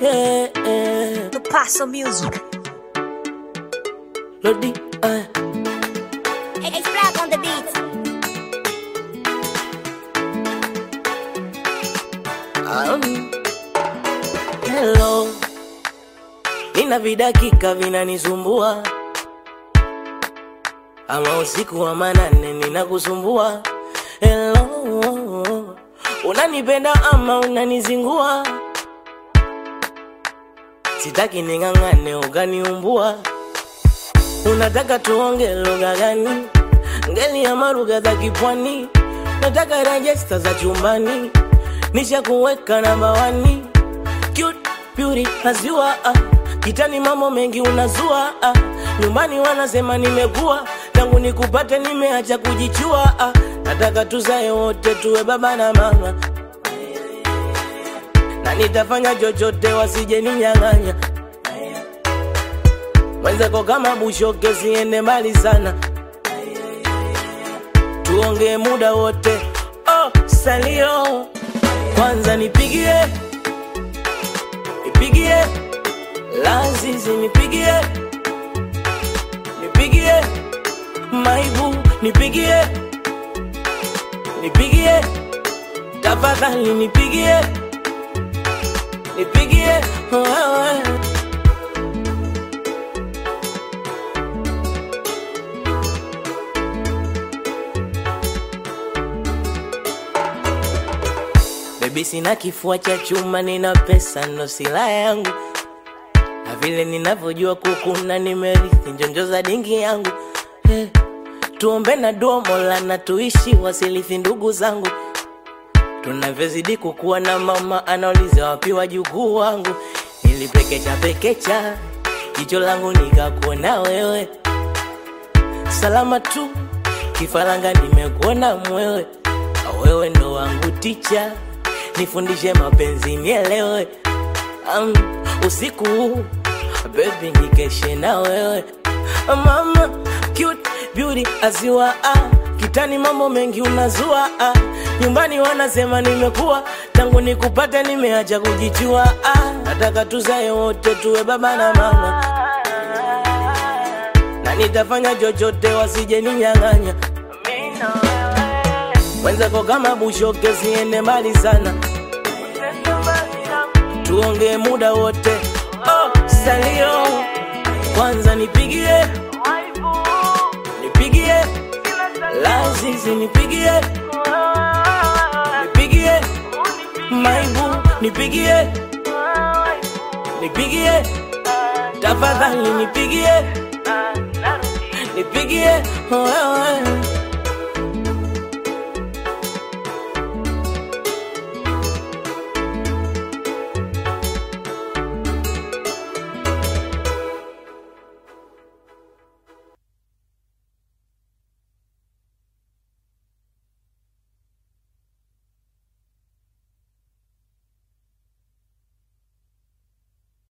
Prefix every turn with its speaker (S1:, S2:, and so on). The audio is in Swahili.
S1: yeah, yeah.
S2: The Paso Music.
S1: Lodi, eh.
S2: It's black on the beat.
S1: Um, hello, nina vidakika vinanisumbua, ama usiku wa manane ninakusumbua. Hello, unanipenda ama unanizingua? Sitaki ning'ang'ane ukaniumbua. Unataka tuonge lugha gani? Ngeli ama lugha za kipwani? Nataka rejesta za chumbani, nisha kuweka namba wani. Cute beauty nazua ah. Kitani mambo mengi unazua ah. Nyumbani wanasema nimekuwa tangu nikupate nimeacha kujichua ah. Nataka tuzae wote tuwe baba na mama na nitafanya chochote wasije ninyang'anya mwenzako kama bushoke siende mbali sana tuongee muda wote oh, salio kwanza nipigie nipigie lazizi nipigie nipigie maibu nipigie nipigie tafadhali nipigie nipigie wewe Baby sina kifua cha chuma, nina pesa ndo silaha yangu, na vile ninavyojua kukuna, nimerithi njonjo za dingi yangu eh, tuombe na dua Mola na tuishi wasilithi ndugu zangu, tunavyozidi kukuwa na mama anauliza wapi wajukuu wangu, nilipekecha pekecha jicho langu nikakuona wewe, salama tu kifaranga, nimekuona mwewe, wewe ndo wangu ticha nifundishe mapenzi nielewe. Um, usiku huu baby nikeshe na wewe mama cute beauty aziwa ah. kitani mambo mengi unazua ah. nyumbani wanasema nimekuwa tangu nikupata nimeacha kujichua ah. nataka tuzae wote tuwe baba na mama na nitafanya chochote wasije ninyang'anya mwenzako kama bushoke siende mbali sana tuongee muda wote oh, salio kwanza nipigie nipigie lazizi nipigie nipigie maibu nipigie nipigie tafadhali nipigie nipigie wewe